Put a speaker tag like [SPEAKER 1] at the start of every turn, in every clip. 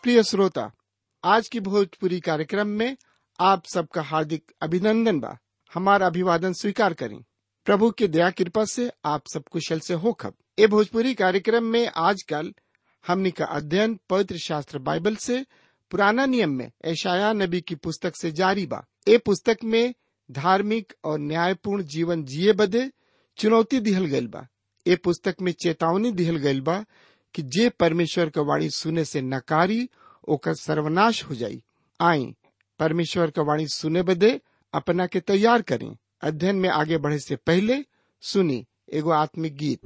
[SPEAKER 1] प्रिय श्रोता आज की भोजपुरी कार्यक्रम में आप सबका हार्दिक अभिनंदन बा हमारा अभिवादन स्वीकार करें प्रभु की दया कृपा से आप सब कुशल से हो खब ए भोजपुरी कार्यक्रम में आजकल हमनी का अध्ययन पवित्र शास्त्र बाइबल से पुराना नियम में ऐशाया नबी की पुस्तक से जारी बा ए पुस्तक में धार्मिक और न्यायपूर्ण जीवन जिए बदे चुनौती दिहल गइल बा ए पुस्तक में चेतावनी दिहल गइल बा कि जे परमेश्वर का वाणी सुने से नकारी ओकर सर्वनाश हो जाई आई परमेश्वर का वाणी सुने बदे अपना के तैयार करें अध्ययन में आगे बढ़े से पहले सुनी एगो आत्मिक गीत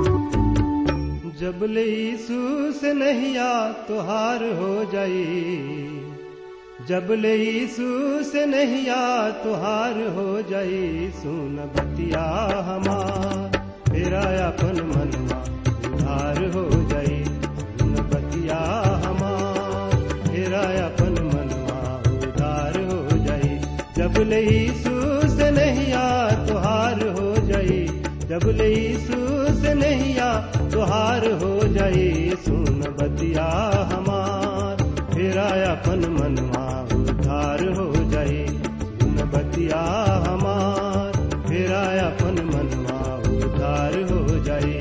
[SPEAKER 2] जब ले यीशु से नहिया तुहार हो जाई जब ले यीशु से नहिया तुहार हो जाई सुन बतिया हमार तेरा अपन मनवा उधार हो जाई सुन बतिया हमार तेरा अपन मनवा उधार हो जाई जब ले यीशु से नहिया तुहार हो जाई जब ले यीशु से नहिया तुहार हो जाई सुन बतिया हमार तेरा अपन मनवा उधार हो जाई सुन बतिया हमार तेरा अपन मनवा उधार हो जाई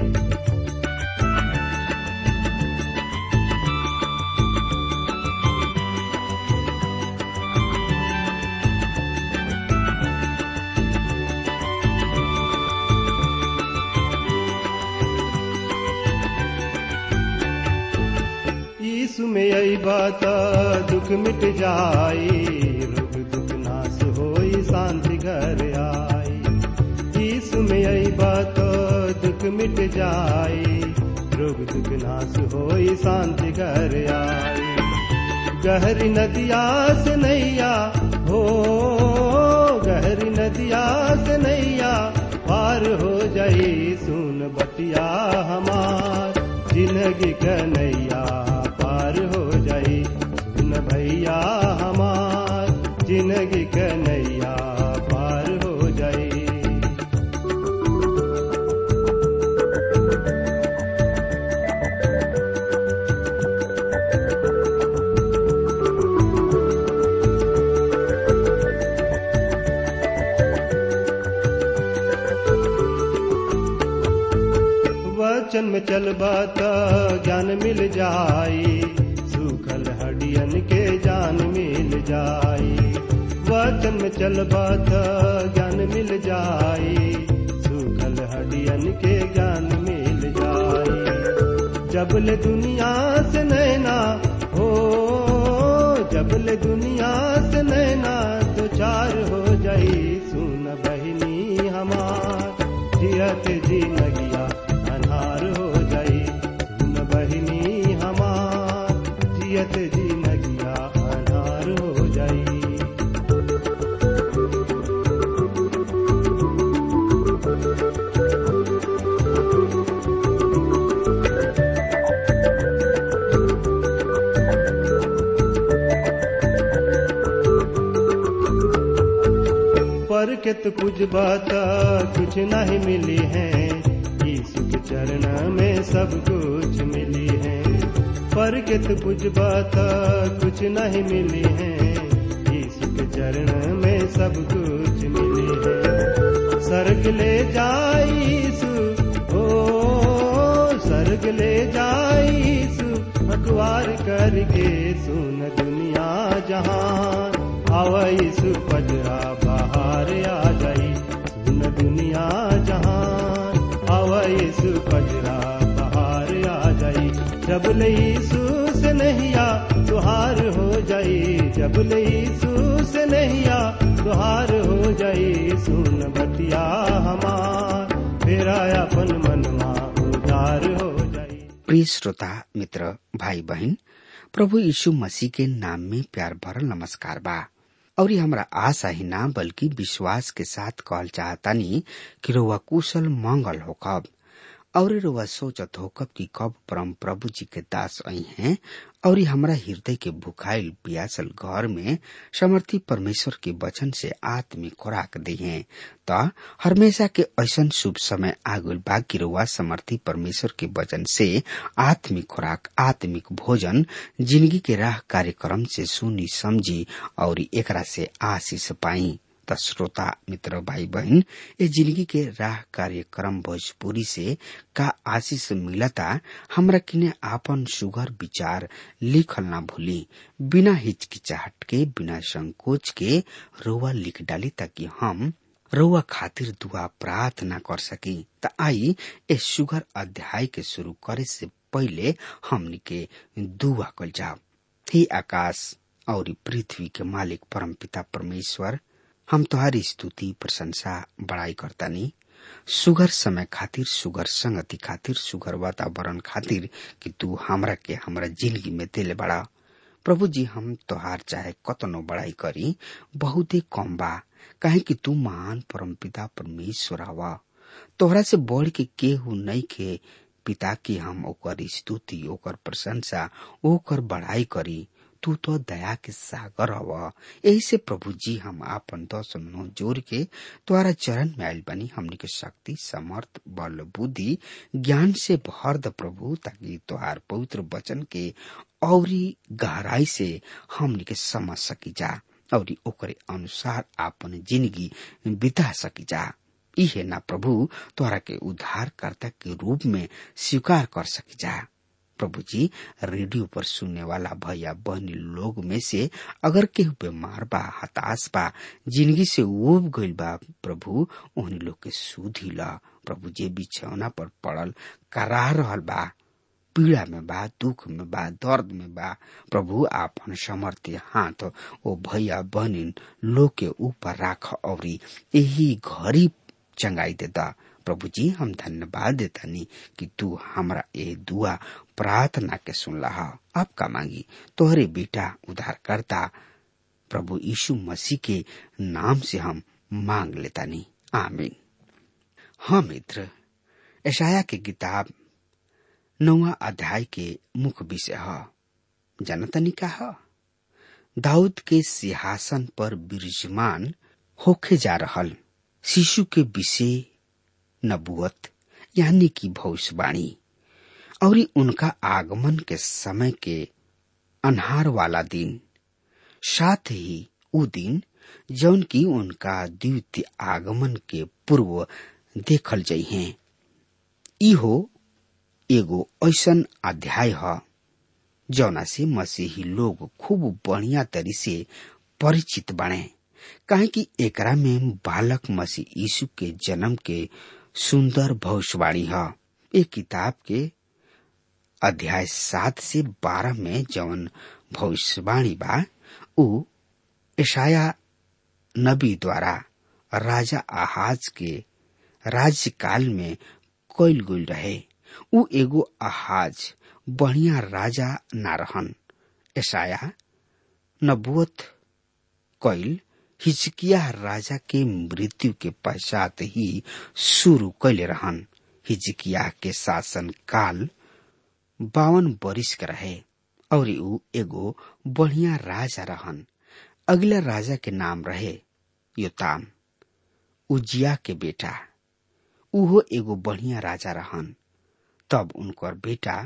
[SPEAKER 2] यीशु में आई बात दुख मिट जाई रोग दुख नाश होई शांति घर आई यीशु में आई बात दुख मिट जाई रोग दुख नाश होई शांति घर आई गहरी नदिया से नैया हो गहरी नदिया से नैया पार हो जाई सुन बतिया हमार जिंदगी कन्हैया पार हो जाई सुन भैया हमार जिंदगी कन्हैया पार हो जाई वचन में चलबा त ज्ञान मिल जाई सूखल हडियन के जान मिल जाई वचन में चलबा त ज्ञान मिल जाई सूखल हडियन के ज्ञान मिल जाई जबल दुनिया से नैना हो जबल दुनिया से नैना तो चार हो जाई सुन बहिनी हमार जियत जी नगिया अन्हार हो जाई सुन बहिनी हमार जियत जी नगिया अन्हार हो जाई पर के तो कुछ बात कुछ नहीं मिली है यीशु के चरण में सब कुछ मिली है पर के तो कुछ बात कुछ नहीं मिली है यीशु के चरण में सब कुछ मिली है सर्ग ले जाई यीशु ओ सर्ग ले जाई यीशु अखबार करके सुन दुनिया जहान आवा यीशु पजरा बाहर आ जाई सुन दुनिया जहान आवा यीशु पजरा बाहर आ जाई जब ले यीशु से नहिया तुहार हो जाई जब ले यीशु से नहिया तुहार हो जाई सुन बतिया हमार तेरा अपन मनवा उदार हो जाई
[SPEAKER 3] प्रिय श्रोता मित्र भाई बहन प्रभु यीशु मसीह के नाम में प्यार भरल नमस्कार बा और ये हमरा आशा ही ना बल्कि विश्वास के साथ कहल चाहतानी कि रोवा कुशल मंगल हो कब और रोवा सोचत हो कब कि कब परम प्रभु जी के दास आई हैं और हमरा हृदय के भुखाइल पियासल घर में समर्थी परमेश्वर के वचन से आत्मिक खुराक दिए त हमेशा के ऐसन शुभ समय आगुल बाकी रुआ समर्थी परमेश्वर के वचन से आत्मिक खुराक आत्मिक भोजन जिंदगी के राह कार्यक्रम से सुनी समझी और एकरा से आशीष पाई त श्रोता मित्र भाई बहन ये जिंदगी के राह कार्यक्रम भोजपुरी से का आशीष मिलता हमरा किने आपन सुगर विचार लिखल ना भूली बिना हिचकिचाहट के बिना संकोच के रोवा लिख डाली ताकि हम रउआ खातिर दुआ प्रार्थना कर सकी त आई ए सुगर अध्याय के शुरू करे से पहले हमनी के दुआ कल जाओ हे आकाश और पृथ्वी के मालिक परमपिता परमेश्वर हम तुम्हारी स्तुति प्रशंसा बड़ाई करतानी सुगर समय खातिर सुगर संगति खातिर सुगर वातावरण खातिर कि तू हमरा के हमरा जिंदगी में दिल बड़ा प्रभु जी हम तोहार चाहे कतनो बड़ाई करी बहुते कम बा काहे कि तू महान परमपिता परमेश्वर हवा तोहरा से बढ़ के केहू नहीं के पिता की हम ओकर स्तुति ओकर प्रशंसा ओकर बड़ाई करी तू तो दया के सागर हव यही से प्रभु जी हम आपन दस नो जोर के तुम्हारा चरण में आयल बनी हमनी के शक्ति समर्थ बल बुद्धि ज्ञान से भर द प्रभु ताकि तुहार पवित्र वचन के औरी गहराई से हमनी के समझ सकी जा और ओकरे अनुसार आपन जिंदगी बिता सकी जा इहे ना प्रभु तोहरा के उद्धारकर्ता के रूप में स्वीकार कर सकी जा प्रभु जी रेडियो पर सुनने वाला भैया बहनी लोग में से अगर केहू बीमार बा हताश बा जिंदगी से उब गईल बा प्रभु उन्हीं लोग के सुधी ला प्रभु जे बिछौना पर पड़ल करा रहल बा पीड़ा में बा दुख में बा दर्द में बा प्रभु आपन समर्थ्य हाथ ओ भैया बहनी लोग के ऊपर राख और यही घड़ी चंगाई देता प्रभु जी हम धन्यवाद देतानी कि तू हमरा ए दुआ प्रार्थना के सुनला आपका मांगी तोहरे बेटा उद्धार करता प्रभु यीशु मसीह के नाम से हम मांग लेतानी आमीन हाँ मित्र ऐशाया के किताब नौवा अध्याय के मुख्य विषय है जनतनी का है दाऊद के सिंहासन पर विराजमान होखे जा रहल शिशु के विषय नबुअत यानी कि भविष्यवाणी और उनका आगमन के समय के अनहार वाला दिन साथ ही उ दिन जौन की उनका द्वितीय आगमन के पूर्व देखल जइहे इहो एगो ऐसन अध्याय है जौना से मसीही लोग खूब बढ़िया तरी से परिचित बने काहे कि एकरा में बालक मसीह यीशु के जन्म के सुंदर भविष्यवाणी है एक किताब के अध्याय सात से बारह में जवन भविष्यवाणी बा उ ईशाया नबी द्वारा राजा आहाज के राज्यकाल में कइल गइल रहे उ एगो आहाज बढ़िया राजा ना रहन ईशाया नबुअत कइल हिजकिया राजा के मृत्यु के पश्चात ही शुरू कैले रहन हिजकिया के शासन काल बावन बरिस के रहे और ऊ एगो बढ़िया राजा रहन अगला राजा के नाम रहे योताम उजिया के बेटा उहो एगो बढ़िया राजा रहन तब उनकर बेटा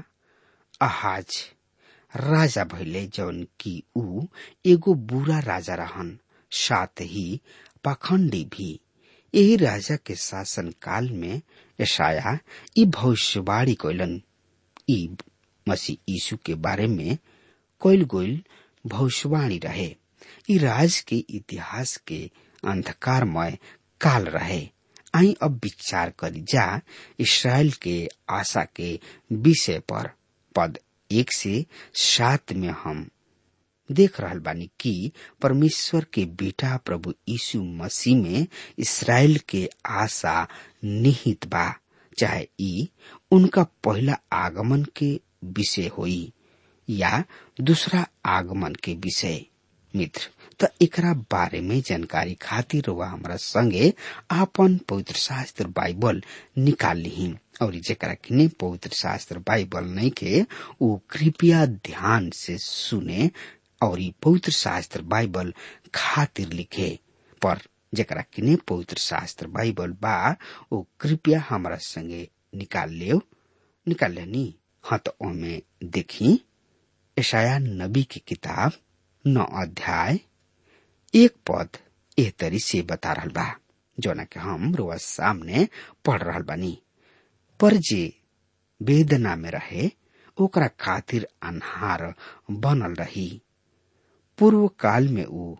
[SPEAKER 3] आहाज राजा भैले जौन की ऊ एगो बुरा राजा रहन साथ ही पाखंडी भी यही राजा के शासन काल में यशाया ई भविष्यवाणी कैलन ई मसीह यीशु के बारे में कैल गोइल भविष्यवाणी रहे ई राज के इतिहास के अंधकारमय काल रहे आई अब विचार करी जा इसराइल के आशा के विषय पर पद एक से सात में हम देख रहल बानी कि परमेश्वर के बेटा प्रभु यीशु मसीह में इसराइल के आशा निहित बा चाहे ई उनका पहला आगमन के विषय होई या दूसरा आगमन के विषय मित्र त एकरा बारे में जानकारी खातिर वह हमरा संगे आपन पवित्र शास्त्र बाइबल निकाल ली और जेकरा किने पवित्र शास्त्र बाइबल नहीं के वो कृपया ध्यान से सुने और पवित्र शास्त्र बाइबल खातिर लिखे पर जेकरा किने पवित्र शास्त्र बाइबल बा वो कृपया हमारा संगे निकाल ले निकाल लेनी हाँ तो ओमे देखी ईशाया नबी की किताब नौ अध्याय एक पद एह तरी से बता रहल बा जोना के हम रोज सामने पढ़ रहल बानी पर जे वेदना में रहे ओकरा खातिर अनहार बनल रही पूर्व काल में ऊ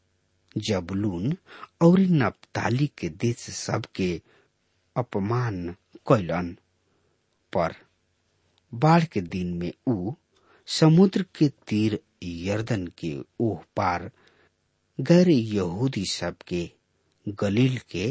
[SPEAKER 3] जबलून और नप्ताली के देश सबके अपमान कैलन पर बाढ़ के दिन में ऊ समुद्र के तीर यर्दन के ओह पार गैर यहूदी सबके गलील के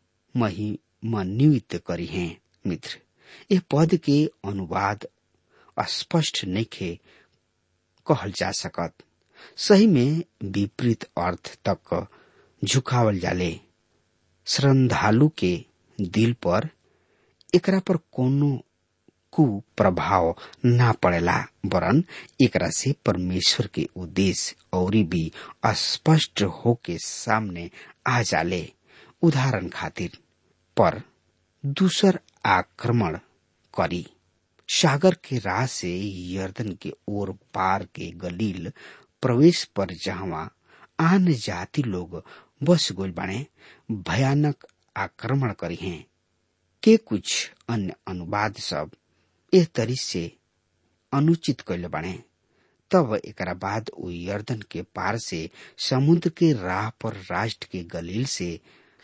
[SPEAKER 3] महिमान्वित करी हैं मित्र यह पद के अनुवाद स्पष्ट नइखे कहल जा सकत सही में विपरीत अर्थ तक झुकावल जाले श्रद्धालु के दिल पर एकरा पर कोनो कुप्रभाव ना पड़ेला वरन एकरा से परमेश्वर के उद्देश्य और भी स्पष्ट होके सामने आ जाले उदाहरण खातिर पर दूसर आक्रमण करी सागर के राह से यर्दन के ओर पार के गलील प्रवेश पर जहवा आन जाति लोग बस गोल बने भयानक आक्रमण करी हैं के कुछ अन्य अनुवाद सब एह तरी से अनुचित कैले बने तब एकरा बाद उ यर्दन के पार से समुद्र के राह पर राष्ट्र के गलील से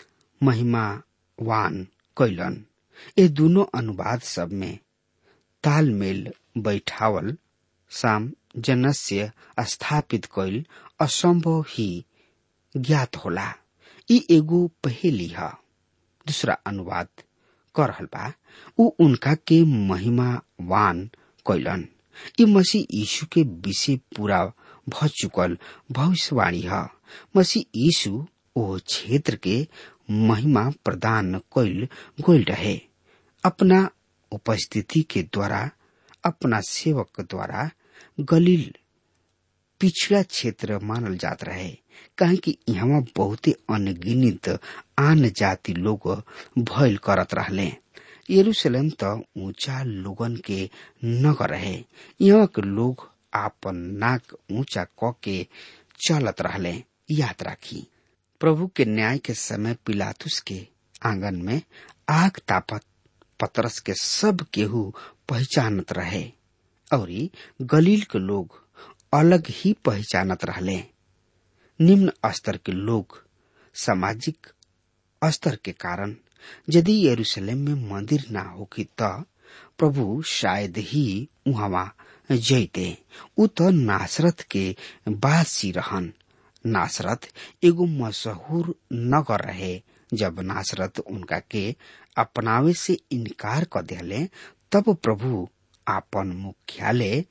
[SPEAKER 3] महिमावान कैलन ये दोनों अनुवाद सब में तालमेल बैठावल साम जनस्य स्थापित कैल असंभव ही ज्ञात होला ई एगो पहेली है दूसरा अनुवाद कर रहल बा उ उनका के महिमावान कैलन ई मसीह यीशु के विषय पूरा भ चुकल भविष्यवाणी है मसीह यीशु ओ क्षेत्र के महिमा प्रदान कैल गोल रहे अपना उपस्थिति के द्वारा अपना सेवक द्वारा गलील पिछड़ा क्षेत्र मानल जात रहे काहे कि यहाँ बहुते अनगिनित आन जाति लोग भयल करत रहले यरूशलेम त ऊंचा लोगन के नगर रहे यहाँ के लोग आपन नाक ऊंचा क के चलत रहले याद राखी प्रभु के न्याय के समय पिलातुस के आंगन में आग तापत पतरस के सब केहू पहचानत रहे और गलील के लोग अलग ही पहचानत रहले निम्न स्तर के लोग सामाजिक स्तर के कारण यदि यरूशलेम में मंदिर ना होगी त प्रभु शायद ही उहवा जैते उ त नासरत के बासी रहन नासरत एगो मशहूर नगर रहे जब नासरत उनका के अपनावे से इनकार कर दिले तब प्रभु आपन मुख्यालय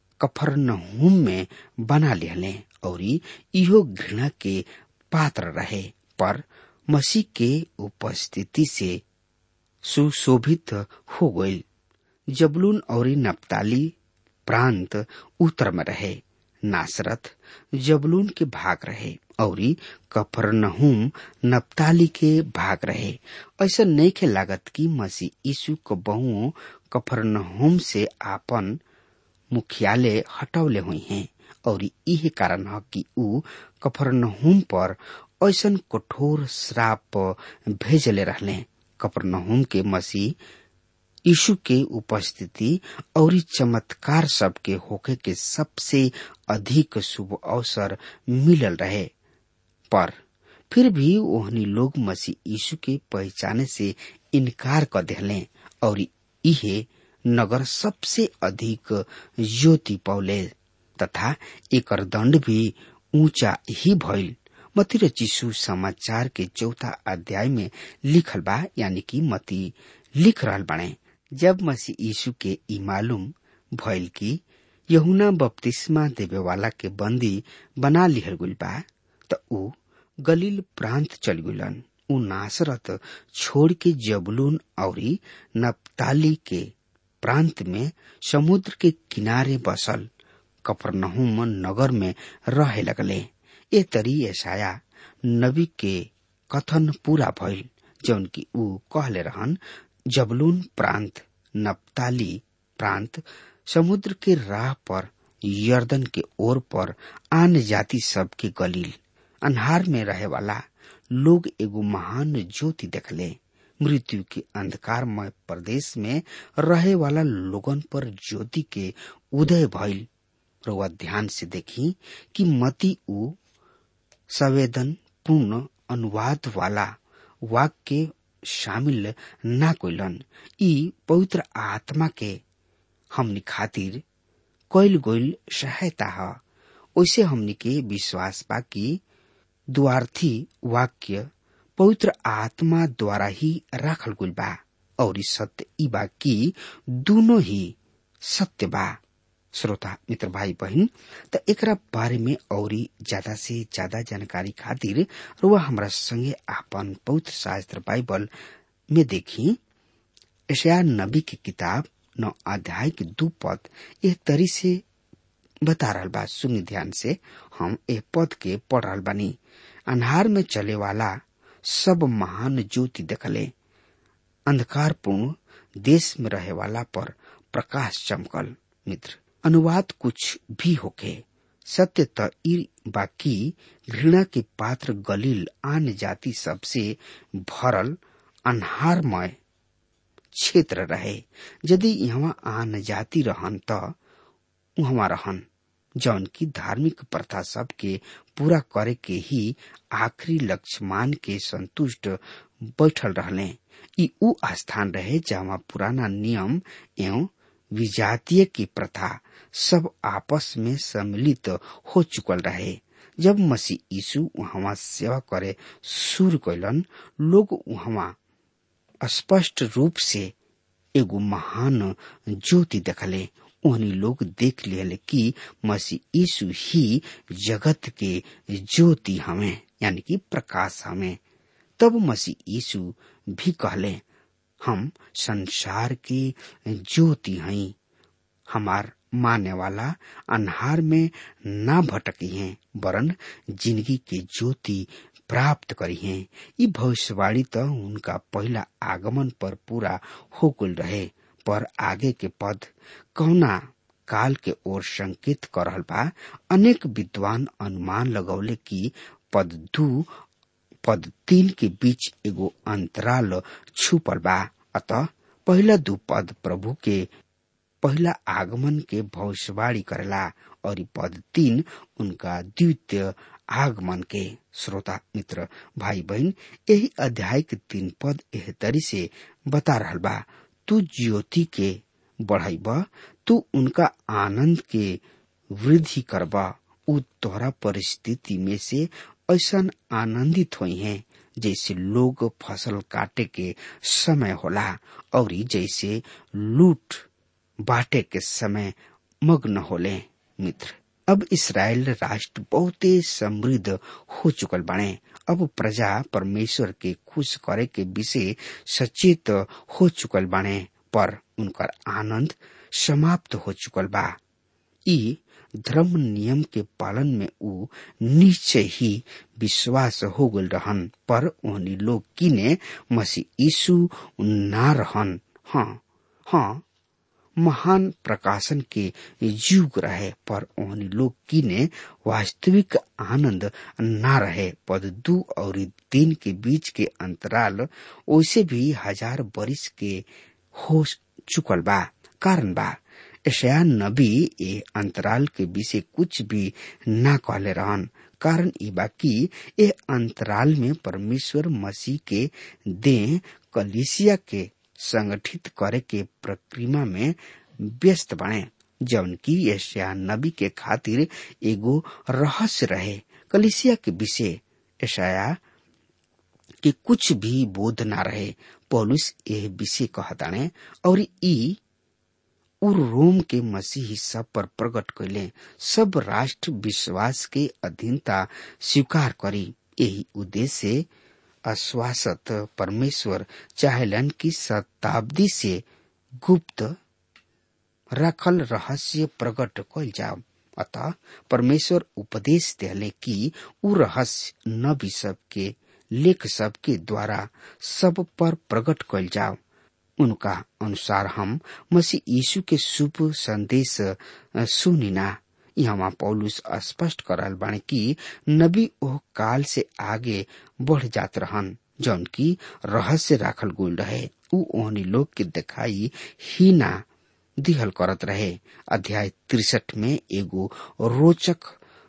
[SPEAKER 3] कफरनहूम में बना लिहले और इहो घृणा के पात्र रहे पर मसीह के उपस्थिति से सुशोभित हो गई जबलून और नप्ताली प्रांत उत्तर में रहे नासरत जबलून के भाग रहे और कफरनहूम नप्ताली के भाग रहे ऐसा नहीं के लागत कि मसीह यीशु को बहुओं कफरनहूम से आपन मुख्यालय हटौले हुई हैं और यही कारण है कि ऊ कफरनहूम पर ऐसन कठोर श्राप भेजले रहले कफरनहूम के मसीह यीशु के उपस्थिति और चमत्कार सब के होके के सबसे अधिक शुभ अवसर मिलल रहे पर फिर भी ओहनी लोग मसीह यीशु के पहचाने से इनकार कर दिले और इहे नगर सबसे अधिक ज्योति पौले तथा एकर दंड भी ऊंचा ही भइल मती र चिसु समाचार के चौथा अध्याय में लिखल बा यानी कि मती लिख रहल बाणे जब मसीह यीशु के ई मालूम भइल कि यहुना बपतिस्मा देवे वाला के बंदी बना लिहल गुल बा त ऊ गलील प्रांत चल गुलन ऊ नासरत छोड़ के जबलून और नप्ताली के प्रांत में समुद्र के किनारे बसल कपरनहुम नगर में रहे लगले ए तरी ऐसाया नबी के कथन पूरा भइल जौन की ऊ कहले रहन जबलून प्रांत नप्ताली प्रांत समुद्र के राह पर यर्दन के ओर पर आन जाति सब के गलील अन्हार में रहे वाला लोग एगो महान ज्योति देखले मृत्यु के अंधकारमय प्रदेश में रहे वाला लोगन पर ज्योति के उदय भइल रउआ ध्यान से देखी कि मती ऊ संवेदन पूर्ण अनुवाद वाला वाक्य शामिल ना कोइलन ई पवित्र आत्मा के हमनी खातिर कइल गइल सहायता ह ओइसे हमनी के विश्वास बा कि द्वार्थी वाक्य पवित्र आत्मा द्वारा ही राखल गइल बा और ई सत्य ई बा कि दोनों ही सत्य बा श्रोता मित्र भाई बहन त एकरा बारे में औरी ज्यादा से ज्यादा जानकारी खातिर रुआ हमरा संगे आपन पवित्र शास्त्र बाइबल में देखी एशिया नबी की किताब नौ अध्याय के दू पद एह तरी से बता रहल बा सुनी ध्यान से हम एह पद के पढ़ रहल बानी अन्हार में चले वाला सब महान ज्योति देखले अंधकारपूर्ण देश में रहे वाला पर प्रकाश चमकल मित्र अनुवाद कुछ भी होके सत्य त ई बाकी घृणा के पात्र गलील आन जाति सबसे भरल अन्हारमय क्षेत्र रहे यदि यहाँ आन जाति रहन त उहवा रहन जौन की धार्मिक प्रथा सब के पूरा करे के ही आखिरी लक्ष्य मान के संतुष्ट बैठल रहले ई उ स्थान रहे जहाँ पुराना नियम एवं विजातीय की प्रथा सब आपस में सम्मिलित हो चुकल रहे जब मसीह यीशु वहां सेवा करे शुरू कैलन लोग वहां स्पष्ट रूप से एगो महान ज्योति देखले उन्हीं लोग देख लिया कि मसीह यीशु ही जगत के ज्योति हमें यानी कि प्रकाश हमें तब मसीह यीशु भी कहले हम संसार की ज्योति हई हमार माने वाला अन्हार में ना भटकी हैं वरन जिंदगी के ज्योति प्राप्त करी हैं ये भविष्यवाणी तो उनका पहला आगमन पर पूरा हो गल रहे पर आगे के पद कौना काल के ओर संकेत कर रहल बा अनेक विद्वान अनुमान लगौले कि पद दू पद तीन के बीच एगो अंतराल छुपल बा अतः पहला दू पद प्रभु के पहला आगमन के भविष्यवाणी करेला और पद तीन उनका द्वितीय आगमन के श्रोता मित्र भाई बहन यही अध्याय के तीन पद एह तरी से बता रहल बा तू ज्योति के बढ़ाइब तू उनका आनंद के वृद्धि करबा उ तोहरा परिस्थिति में से ऐसा आनंदित हुई हैं जैसे लोग फसल काटे के समय होला और जैसे लूट बाटे के समय मग्न होले मित्र अब इसराइल राष्ट्र बहुत समृद्ध हो चुकल बने अब प्रजा परमेश्वर के खुश करे के विषय सचेत हो चुकल बने पर उनकर आनंद समाप्त हो चुकल बा ई धर्म नियम के पालन में ऊ निश्चय ही विश्वास हो गल रहन पर उन्हीं लोग किने मसीह यीशु ना रहन हाँ हाँ महान प्रकाशन के युग रहे पर उन्हीं लोग किने वास्तविक आनंद ना रहे पद दू और तीन के बीच के अंतराल वैसे भी हजार बरिस के हो चुकल बा कारण बा ऐसा नबी ए अंतराल के विषय कुछ भी ना कहले रहन कारण ई बाकी ए अंतराल में परमेश्वर मसीह के दे कलिसिया के संगठित करे के प्रक्रिया में व्यस्त बने जौन की एशिया नबी के खातिर एगो रहस्य रहे कलिसिया के विषय ऐसा के कुछ भी बोध ना रहे पौलुस यह विषय कहताने और ई उ रोम के मसीही सब पर प्रकट कैले सब राष्ट्र विश्वास के अधीनता स्वीकार करी यही उद्देश्य से आश्वासत परमेश्वर चाहेलन की शताब्दी से गुप्त रखल रहस्य प्रकट कल जाओ अतः परमेश्वर उपदेश दिले कि उ रहस्य नबी सब के लेख सब के द्वारा सब पर प्रकट कल जाओ उनका अनुसार हम मसीह यीशु के शुभ संदेश सुनिना यहाँ पौलुस स्पष्ट करल बाणे कि नबी ओह काल से आगे बढ़ जात रहन जौन की रहस्य राखल गुल रहे उ ओहनी लोग के दिखाई ही ना दिहल करत रहे अध्याय तिरसठ में एगो रोचक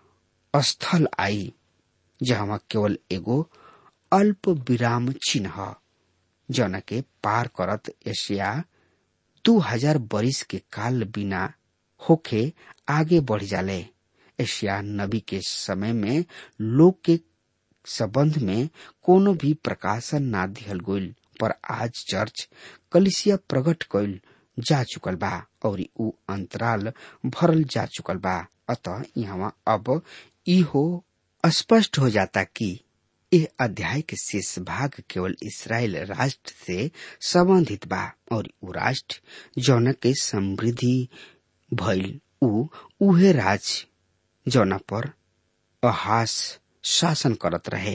[SPEAKER 3] स्थल आई जहाँ केवल एगो अल्प विराम चिन्ह जौन के पार करत एशिया दू हजार बरिस के काल बिना होखे आगे बढ़ जाले एशिया नबी के समय में लोग के संबंध में कोनो भी प्रकाशन ना दिहल गईल पर आज चर्च कलिसिया प्रकट कईल जा चुकल बा और उ अंतराल भरल जा चुकल बा अतः यहाँ अब इहो स्पष्ट हो जाता कि यह अध्याय के शेष भाग केवल इसराइल राष्ट्र से संबंधित बा और उ राष्ट्र जौन के समृद्धि भइल उ उहे राज जौना पर अहास शासन करत रहे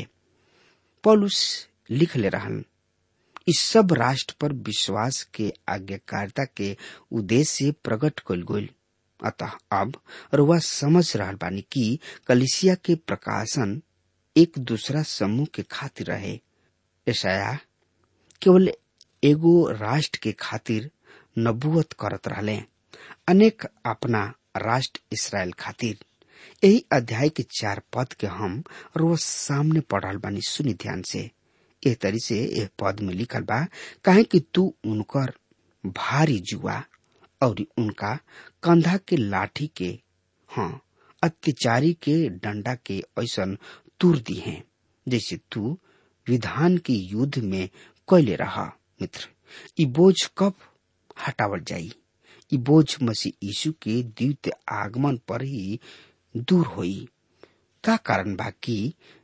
[SPEAKER 3] पौलुस लिख ले रहन इस सब राष्ट्र पर विश्वास के आज्ञाकारिता के उद्देश्य प्रकट कल गईल अतः अब रुआ समझ रहा बानी कि कलिसिया के प्रकाशन एक दूसरा समूह के खातिर रहे ऐसा केवल एगो राष्ट्र के खातिर नबुवत करत रहले अनेक अपना राष्ट्र इसराइल खातिर यही अध्याय के चार पद के हम रोज सामने पढ़ल बानी सुनी ध्यान से ए तरी से एह पद में लिखल बा काहे कि तू उनकर भारी जुआ और उनका कंधा के लाठी के हाँ अत्याचारी के डंडा के ऐसन तुर दी है जैसे तू विधान के युद्ध में कैले रहा मित्र ई बोझ कब हटावल जाई ई बोझ मसीह यीशु के द्वितीय आगमन पर ही दूर होई का कारण बा कि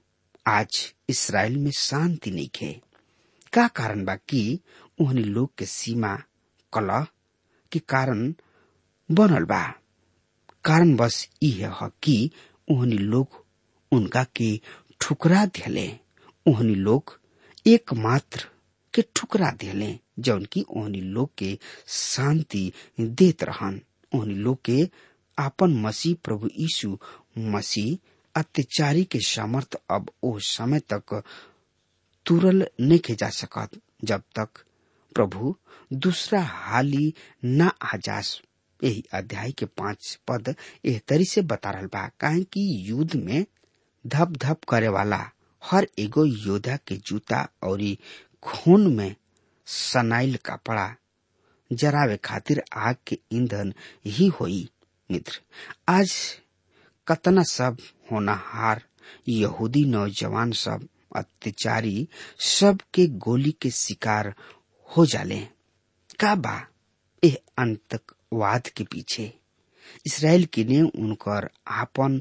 [SPEAKER 3] आज इसराइल में शांति नहीं खे का कारण बा कि उहनी लोग के सीमा कलह के कारण बनल बा कारण बस इहे ह कि उहनी लोग उनका के ठुकरा दिले उहनी लोग एकमात्र के ठुकरा दिले जौन की ओहनी लोग के शांति देत रहन ओहनी लोग के आपन मसीह प्रभु यीशु मसीह अत्याचारी के सामर्थ अब ओ समय तक तुरल नहीं जा सकत जब तक प्रभु दूसरा हाली न आ जास यही अध्याय के पांच पद एह तरी से बता रहा बा काहे कि युद्ध में धप धप करे वाला हर एगो योद्धा के जूता और खून में सनाइल कपड़ा जरावे खातिर आग के ईंधन ही होई मित्र आज कतना सब होनहार यहूदी नौजवान सब अत्याचारी सब के गोली के शिकार हो जाले का बा एह अंतकवाद के पीछे इसराइल के ने उनकर आपन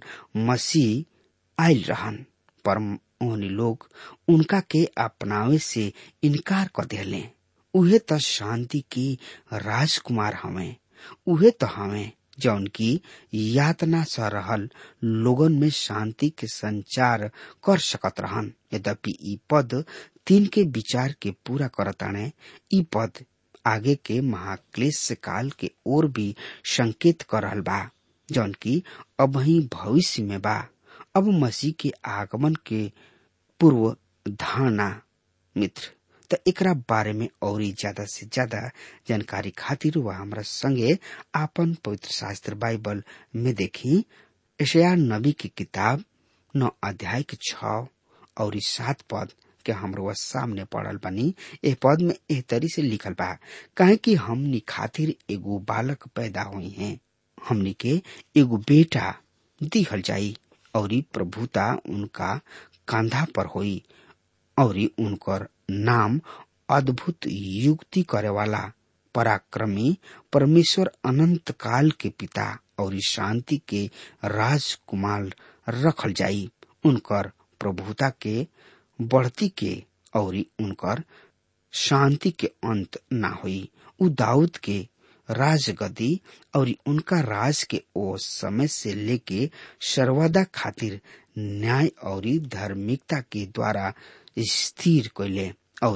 [SPEAKER 3] मसीह आयल रहन पर उन्हीं लोग उनका के अपनावे से इनकार कर दिले उहे तो शांति की राजकुमार हमें उहे तो हमें जौन की यातना स रहल लोगन में शांति के संचार कर सकत रहन यद्यपि ई पद तीन के विचार के पूरा करताने ई पद आगे के महाक्लेश काल के ओर भी संकेत कर रहल बा जौन की अब ही भविष्य में बा अब मसीह के आगमन के पूर्व धारणा मित्र त एकरा बारे में और ज्यादा से ज्यादा जानकारी खातिर वह हमरा संगे आपन पवित्र शास्त्र बाइबल में देखी एशिया नबी की किताब नौ अध्याय के छ और सात पद के हमरो सामने पड़ल बनी ए पद में एह तरी से लिखल बा काहे कि हमनी खातिर एगो बालक पैदा हुई है हमनी के एगो बेटा दिहल जाई और प्रभुता उनका कंधा पर होई और उनकर नाम अद्भुत युक्ति करे वाला पराक्रमी परमेश्वर अनंत काल के पिता और शांति के राजकुमार रखल जाई उनकर प्रभुता के बढ़ती के और उनकर शांति के अंत ना हुई उ दाऊद के राजगदी और उनका राज के ओ समय से लेके सर्वदा खातिर न्याय और धार्मिकता के द्वारा स्थिर कैले और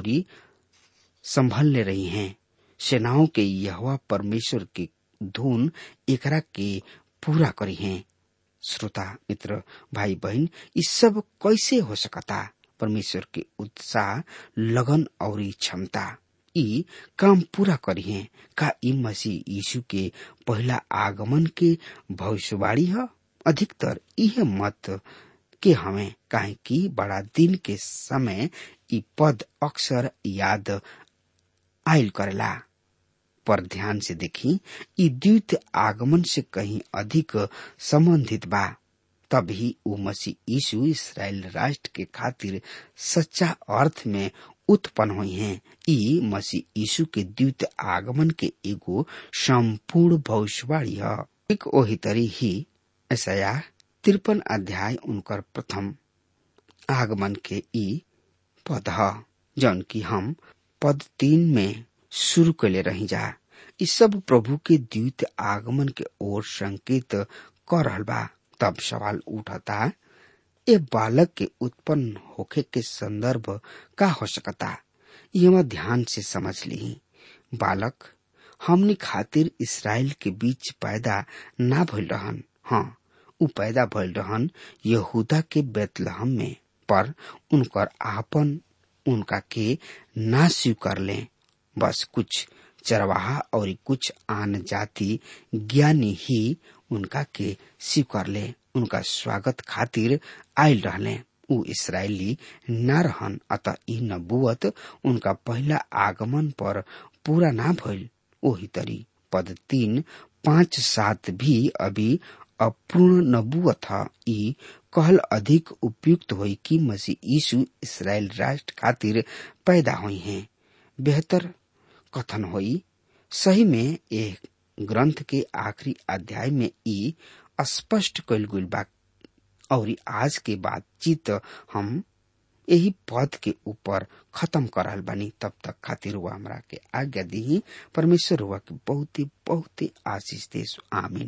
[SPEAKER 3] संभलने रही हैं सेनाओं के यहवा परमेश्वर के धुन एकरा के पूरा करी हैं श्रोता मित्र भाई बहन ये सब कैसे हो सकता परमेश्वर के उत्साह लगन और क्षमता ई काम पूरा करी है का ई मसीह यीशु के पहला आगमन के भविष्यवाणी है अधिकतर यह मत के हमें काहे कि बड़ा दिन के समय ई पद अक्सर याद आयल करेला पर ध्यान से देखी ई द्वित आगमन से कहीं अधिक संबंधित बा तभी उ मसीह यीशु इसराइल राष्ट्र के खातिर सच्चा अर्थ में उत्पन्न हुई हैं ई मसीह यीशु के द्वित आगमन के एगो संपूर्ण भविष्यवाणी है एक ओही तरी ही ऐसा तिरपन अध्याय उनकर प्रथम आगमन के ई पद है जौन की हम पद तीन में शुरू कैले रही जा इस सब प्रभु के द्वित आगमन के ओर संकेत कर रहल बा तब सवाल उठता ए बालक के उत्पन्न होखे के संदर्भ का हो सकता ये ध्यान से समझ ली बालक हमनी खातिर इसराइल के बीच पैदा ना भइल रहन हाँ उ पैदा भइल रहन यहूदा के बेतलहम में पर उनकर आपन उनका के ना स्वीकार ले बस कुछ चरवाहा और कुछ आन जाति ज्ञानी ही उनका के स्वीकार ले उनका स्वागत खातिर आयल रहले उ इसराइली न रहन अतः ई नबुवत उनका पहला आगमन पर पूरा ना भइल ओही तरी पद तीन पाँच सात भी अभी अपूर्ण नबुवत था ई कहल अधिक उपयुक्त हुई कि मसीह यीशु इसराइल राष्ट्र खातिर पैदा हुई हैं बेहतर कथन हुई सही में एक ग्रंथ के आखिरी अध्याय में ई स्पष्ट कल गुल बा और आज के बातचीत हम यही पद के ऊपर खत्म करल बानी तब तक खातिर हुआ हमरा के आज्ञा दी परमेश्वर हुआ के बहुत ही बहुत ही आशीष दे आमीन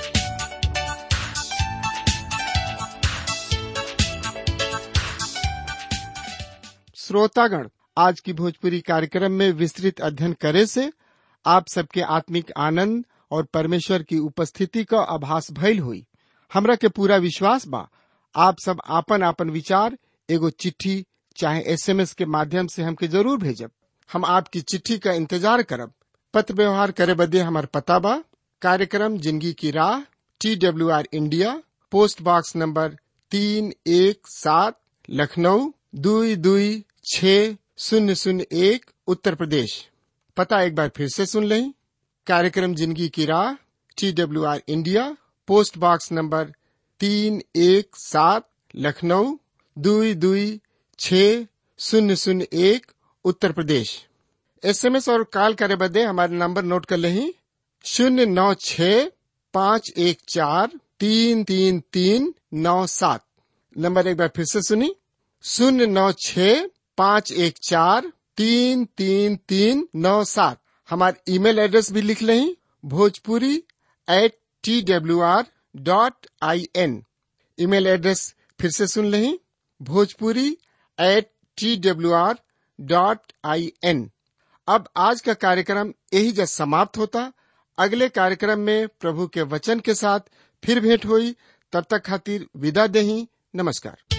[SPEAKER 1] श्रोतागण आज की भोजपुरी कार्यक्रम में विस्तृत अध्ययन करे से आप सबके आत्मिक आनंद और परमेश्वर की उपस्थिति का आभास भइल हुई हमरा के पूरा विश्वास बा आप सब आपन आपन विचार एगो चिट्ठी चाहे एसएमएस के माध्यम से हमके जरूर भेजब हम आपकी चिट्ठी का इंतजार करब पत्र व्यवहार करे बदे हमार पता बा कार्यक्रम जिंदगी की राह T W R India post box number तीन एक सात लखनऊ दुई दुई छ शून्य शून्य एक उत्तर प्रदेश पता एक बार फिर से सुन लें कार्यक्रम जिंदगी की राह T W R India post box number तीन एक सात लखनऊ दुई दुई छ शून्य शून्य एक उत्तर प्रदेश एसएमएस और कॉल करे बदे हमारे नंबर नोट कर लें शून्य नौ छ पाँच एक चार तीन तीन तीन नौ सात नंबर एक बार फिर से सुनी शून्य नौ छ पाँच एक चार तीन तीन तीन नौ सात हमारे ईमेल एड्रेस भी लिख लें Bhojpuri at T W R dot I N email address फिर से सुन लें Bhojpuri at T W R dot I N अब आज का कार्यक्रम यही जब समाप्त होता अगले कार्यक्रम में प्रभु के वचन के साथ फिर भेंट हुई तब तक खातिर विदा दही नमस्कार